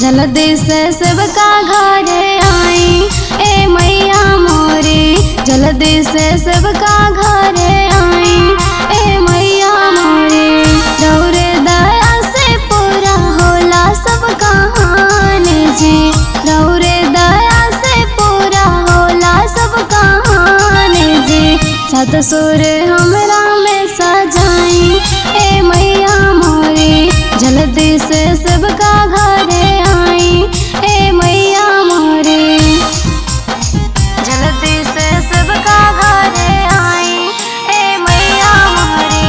जल्दी से सबका घरे आई ए मैया मोरे जल्दी से सबका घरे आई ए मैया मोरे रौरे दया से पूरा होला सब कहानी जी रौरे दया से पूरा होला सब कहानी जी सत सुर हमरा में सजाई ए मैया मोरे जल्दी से सबका घरे आई ए मैया मोरे जल्दी से सबका घरे आई ए मैया मोरे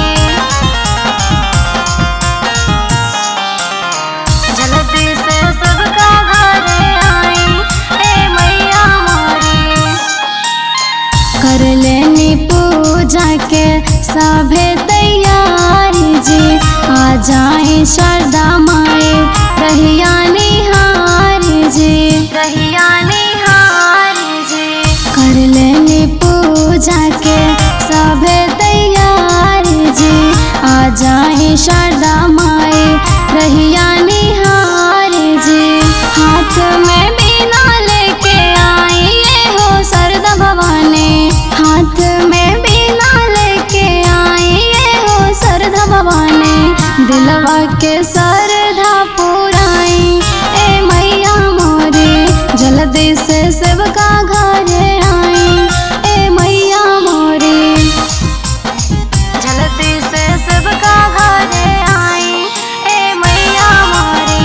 जल्दी से सबका घरे आई ए मैया मोरे कर लेनी पूजा के सभे तैयारी जी आ जाए शारदा माए रहिया निहारी जी रहिया निहारी जी कर लेनी पूजा के सभे तैयारी जी आ जाए शारदा माए रहिया निहारी जी हाथ में बीना लेके आई ये हो सरदा भवानी हाथ में बीना लेके आई ये हो सरदा भवानी दिलवा के सरधा पुराई ए मैया मोरे जल्दी से सबका घरे आई ए मैया मोरे जल्दी से सबका घरे आई ए मैया मोरे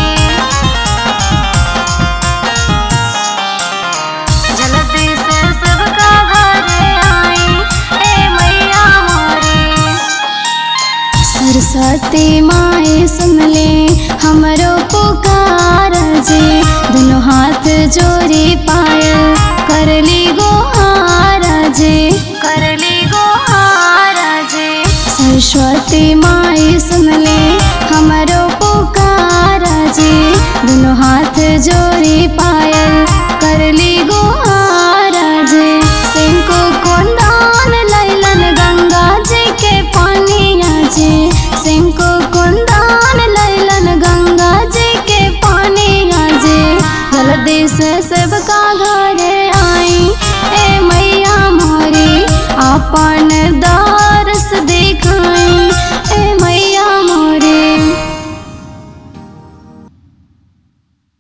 जल्दी से सबका घरे आई ए मैया मोरे सरस्वती माए सुन ले हमरो पुकार जी दोनों हाथ जोड़ी पायल करली गोहार जी करली गोहार जी सरस्वती माए सुन ले हमरो पुकार जी दोनों हाथ जोड़ी पायल करली गोहार जी सिंको कुंदान लैलन गंगा जी के पानिया जी सिंको कुंदान लैलन गंगा जी के पानिया जी जल्दी से सबका घर